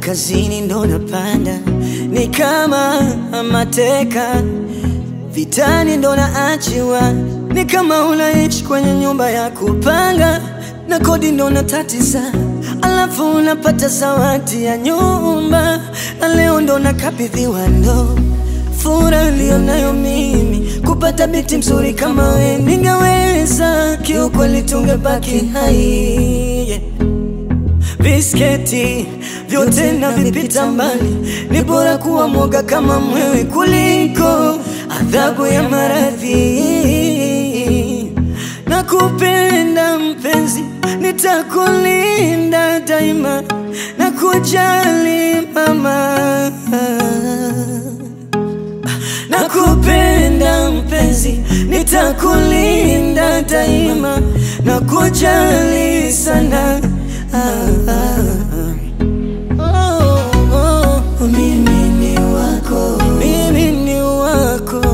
kazini ndo napanda, ni kama mateka vitani ndo naachiwa, ni kama unaishi kwenye nyumba ya kupanga na kodi ndo natatiza, alafu unapata zawadi ya nyumba, na leo ndo nakabidhiwa ndo furaha niliyonayo mimi kupata binti mzuri kama we, ningeweza kiukweli, tungebaki hai yeah. Bisketi vyote na vipita mbali, ni bora kuwa mwoga kama mwewe kuliko adhabu ya maradhi. Nakupenda mpenzi, nitakulinda daima na kujali mama. Nakupenda mpenzi, nitakulinda daima na kujali sana. Ah, ah, ah. Oh, oh. Mimi ni wako, mimi ni wako,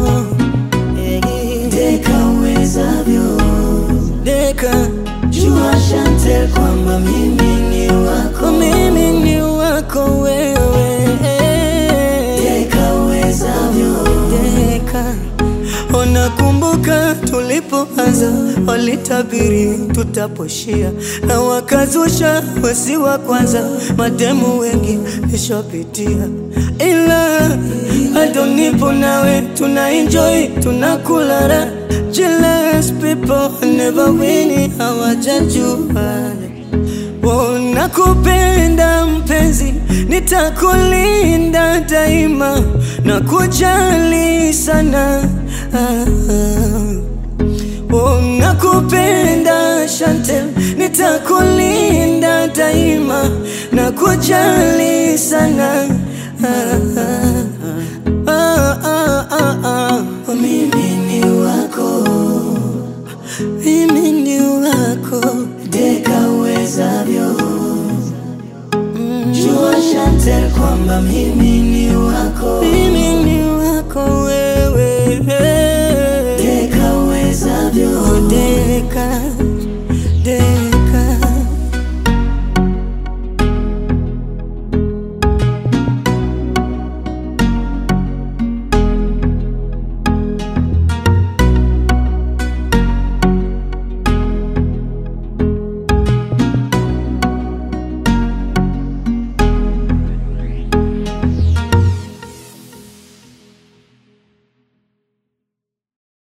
deka uwezavyo, deka jua Chantel kwamba mimi ni wako, mimi ni wako wewe, deka uwezavyo, deka Unakumbuka tulipoanza, walitabiri tutaposhia, na wakazusha wasi wa kwanza, mademu wengi nishapitia, ila bado nipo nawe, tuna enjoy tunakula raha. Jealous people never win, hawajajua Oh, nakupenda mpenzi, nitakulinda daima na kujali sana. Ah, ah. Oh, nakupenda Chantel, nitakulinda daima na kujali sana. Ah, ah, ah, ah, ah, ah. Oh, mimi ni wako, mimi ni wako, deka uwezavyo. Jua Chantel kwamba mimi ni wako, mimi